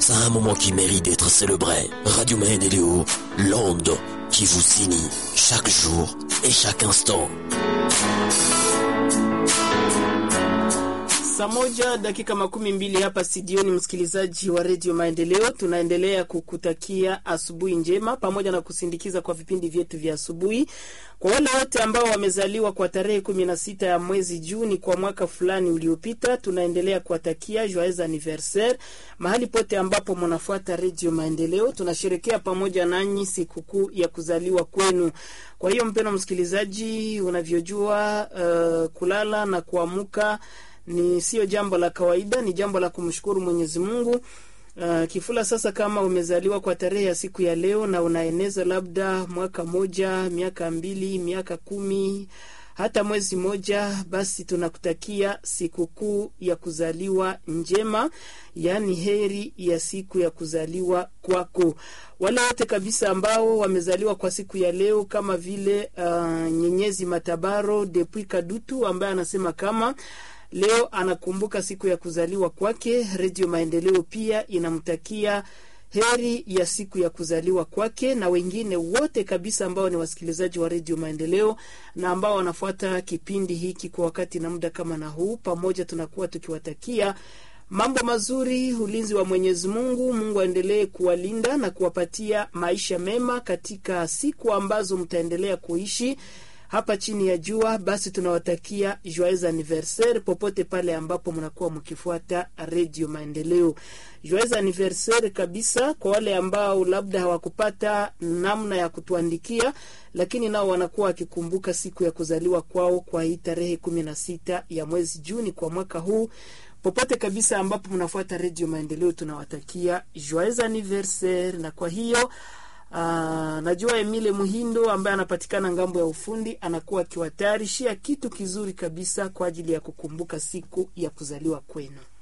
Ça a un moment qui mérite d'être célébré. Radio Maendeleo, l'onde qui vous signe chaque jour et chaque instant. Saa moja dakika makumi mbili hapa studioni, msikilizaji wa redio Maendeleo, tunaendelea kukutakia asubuhi njema pamoja na kusindikiza kwa vipindi vyetu vya asubuhi. Kwa wale wote ambao wamezaliwa kwa tarehe kumi na sita ya mwezi Juni kwa mwaka fulani uliopita, tunaendelea kuwatakia joyeux anniversaire mahali pote ambapo mnafuata redio Maendeleo. Tunasherekea pamoja nanyi sikukuu ya kuzaliwa kwenu. Kwa hiyo mpendwa msikilizaji, unavyojua uh, kulala na kuamka ni sio jambo la kawaida, ni jambo la kumshukuru Mwenyezi Mungu. Uh, kifula sasa, kama umezaliwa kwa tarehe ya siku ya leo na unaeneza labda mwaka moja, miaka mbili, miaka kumi, hata mwezi moja, basi tunakutakia sikukuu ya kuzaliwa njema, yaani heri ya siku ya kuzaliwa kwako. Wale wote kabisa ambao wamezaliwa kwa siku ya leo kama vile uh, Nyenyezi Matabaro Depuis Kadutu ambaye anasema kama leo anakumbuka siku ya kuzaliwa kwake. Redio Maendeleo pia inamtakia heri ya siku ya kuzaliwa kwake, na wengine wote kabisa ambao ni wasikilizaji wa Redio Maendeleo na ambao wanafuata kipindi hiki kwa wakati na muda kama na huu, pamoja tunakuwa tukiwatakia mambo mazuri, ulinzi wa Mwenyezi Mungu. Mungu aendelee kuwalinda na kuwapatia maisha mema katika siku ambazo mtaendelea kuishi hapa chini ya jua. Basi tunawatakia joyeux anniversaire popote pale ambapo mnakuwa mkifuata redio Maendeleo. Joyeux anniversaire kabisa kwa wale ambao labda hawakupata namna ya kutuandikia, lakini nao wanakuwa wakikumbuka siku ya kuzaliwa kwao kwa hii tarehe kumi na sita ya mwezi Juni kwa mwaka huu. Popote kabisa ambapo mnafuata redio Maendeleo, tunawatakia joyeux anniversaire. Na kwa hiyo Aa, najua Emile Muhindo ambaye anapatikana ngambo ya ufundi anakuwa akiwatayarishia kitu kizuri kabisa kwa ajili ya kukumbuka siku ya kuzaliwa kwenu.